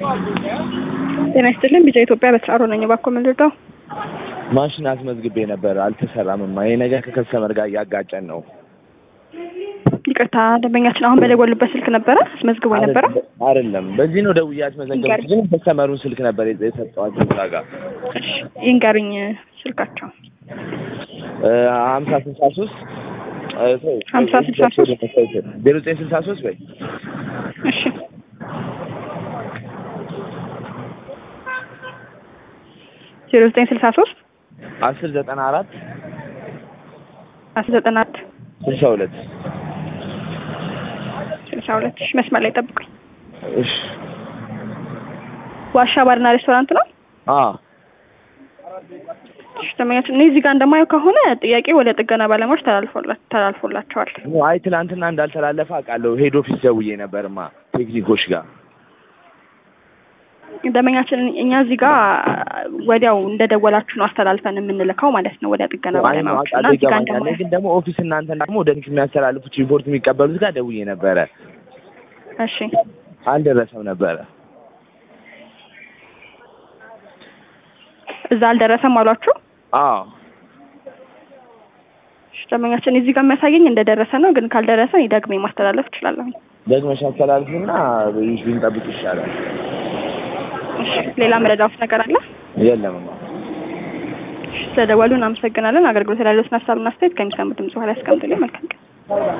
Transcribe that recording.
ጤና ይስጥልን ቢጫ ኢትዮጵያ በስራሮ ነኝ። እባክዎ ምን ልርዳው? ማሽን አስመዝግቤ ነበር አልተሰራምማ። ይሄ ነገር ከከስተመር ጋር እያጋጨን ነው። ይቅርታ ደንበኛችን አሁን በደወሉበት ስልክ ነበረ አስመዝግቦ ነበረ። አይደለም በዚህ ነው ደውዬ ያስመዘገብኩት፣ ግን ከስተመሩን ስልክ ነበር የሰጠኋቸው እዛ ጋር እሺ ይንገሩኝ ስልካቸው። ሀምሳ ስልሳ ሶስት ሀምሳ ስልሳ ሶስት ዜሮ ዘጠኝ ስልሳ ሶስት በይ እሺ ዜሮ ዘጠኝ ስልሳ ሶስት አስር ዘጠና አራት አስር ዘጠና አራት ስልሳ ሁለት ስልሳ ሁለት እሺ መስመር ላይ ጠብቁኝ። እሺ ዋሻ ባርና ሬስቶራንት ነው። አ እሺ ደንበኛችን እኔ እዚህ ጋር እንደማየው ከሆነ ጥያቄ ወደ ጥገና ባለሙያዎች ተላልፎላ ተላልፎላቸዋል። አይ ትናንትና እንዳልተላለፈ አውቃለሁ። ሄድ ኦፊስ ደውዬ ነበርማ ቴክኒኮች ጋር ደንበኛችን እኛ እዚህ ጋር ወዲያው እንደደወላችሁ ነው አስተላልፈን የምንልከው ማለት ነው ወደ ጥገና ባለሙያዎች እና አውቃለሁ እዚህ ጋር ይገባኛል። እንደማየው ግን ደግሞ ኦፊስ እናንተ ደግሞ ወደ ቴክኒክ የሚያስተላልፉት ሪፖርት የሚቀበሉት ጋር ደውዬ ነበረ። እሺ አልደረሰም ነበረ። እዛ አልደረሰም አሏችሁ? አዎ እሺ ደንበኛችን እዚህ ጋር የሚያሳየኝ እንደደረሰ ነው። ግን ካልደረሰ እኔ ደግሜ ማስተላለፍ እችላለሁ። ደግመሽ አስተላልፊና ብንጠብቅ ይሻላል። እሺ ሌላ መረዳት ነገር አለ? የለምማ እሺ ስለደወሉ እናመሰግናለን። አገልግሎት ላይ ያለዎትን ሀሳብና አስተያየት ከሚሰሙት ድምጽ በኋላ ያስቀምጡልኝ። መልካም ቀን።